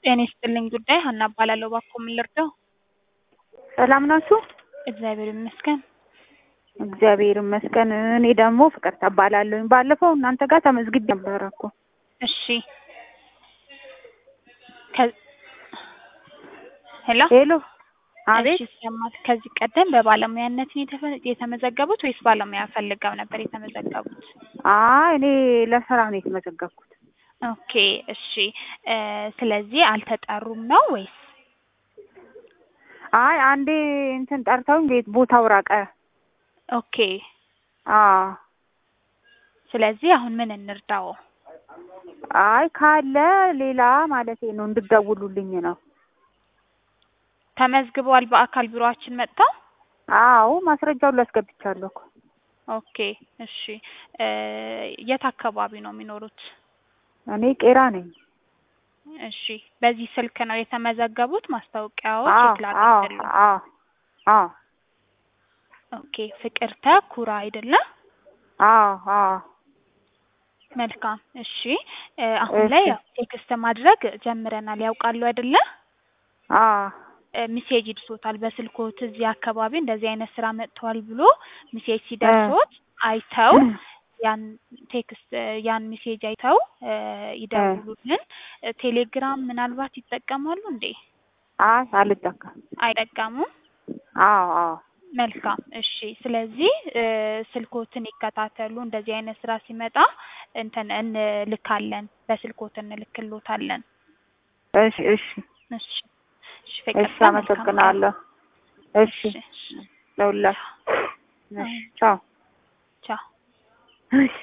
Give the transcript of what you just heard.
ጤና ይስጥልኝ ጉዳይ ሀና እባላለሁ። እባክዎ ምን ልርዳው? ሰላም ናችሁ? እግዚአብሔር ይመስገን። እግዚአብሔር ይመስገን። እኔ ደግሞ ፍቅርተ እባላለሁኝ። ባለፈው እናንተ ጋር ተመዝግቤ ነበረ እኮ። እሺ ከ- ሄሎ ሄሎ። አቤት። እሺ ይሰማል። ከዚህ ቀደም በባለሙያነት ነው የተፈ- የተመዘገቡት ወይስ ባለሙያ ፈልገው ነበር የተመዘገቡት? አይ እኔ ለስራ ነው የተመዘገብኩት። ኦኬ እሺ እ ስለዚህ አልተጠሩም ነው ወይስ? አይ አንዴ እንትን ጠርተውኝ ቤት ቦታው ራቀ። ኦኬ አዎ። ስለዚህ አሁን ምን እንርዳው? አይ ካለ ሌላ ማለቴ ነው እንድትደውሉልኝ ነው። ተመዝግበዋል በአካል ቢሮአችን መጥተው? አዎ ማስረጃውን ላስገብቻለሁ እኮ። ኦኬ እሺ እ የት አካባቢ ነው የሚኖሩት? እኔ ቄራ ነኝ። እሺ በዚህ ስልክ ነው የተመዘገቡት? ማስታወቂያው አዎ ቼክ ላድርግልዎ። አዎ አዎ ኦኬ ፍቅርተ ኩራ አይደለ? አዎ አዎ መልካም እሺ እ አሁን ላይ እሺ። ያው ቴክስት ማድረግ ጀምረናል ያውቃሉ አይደለ? አዎ እ ሚሴጅ ይድርሶታል በስልክዎት እዚህ አካባቢ እንደዚህ አይነት ስራ መጥተዋል ብሎ ሚሴጅ ሲደርሶት አይተው ያን ቴክስት እ ያን ሚሴጅ አይተው እ ይደውሉልን። እ ቴሌግራም ምናልባት ይጠቀማሉ እንዴ? አይ አልጠቀም። አይጠቀሙም? አዎ አዎ መልካም እሺ። ስለዚህ እ ስልክዎትን ይከታተሉ። እንደዚህ አይነት ስራ ሲመጣ እንትን እንልካለን፣ በስልክዎት እንልክልዎታለን። እሺ እሺ እሺ እሺ እሺ ፍቅርተ መልካም ቀን። አመሰግናለሁ። እሺ እሺ እሺ ለሁላችሁ። እሺ ቻው። ቻው። እሺ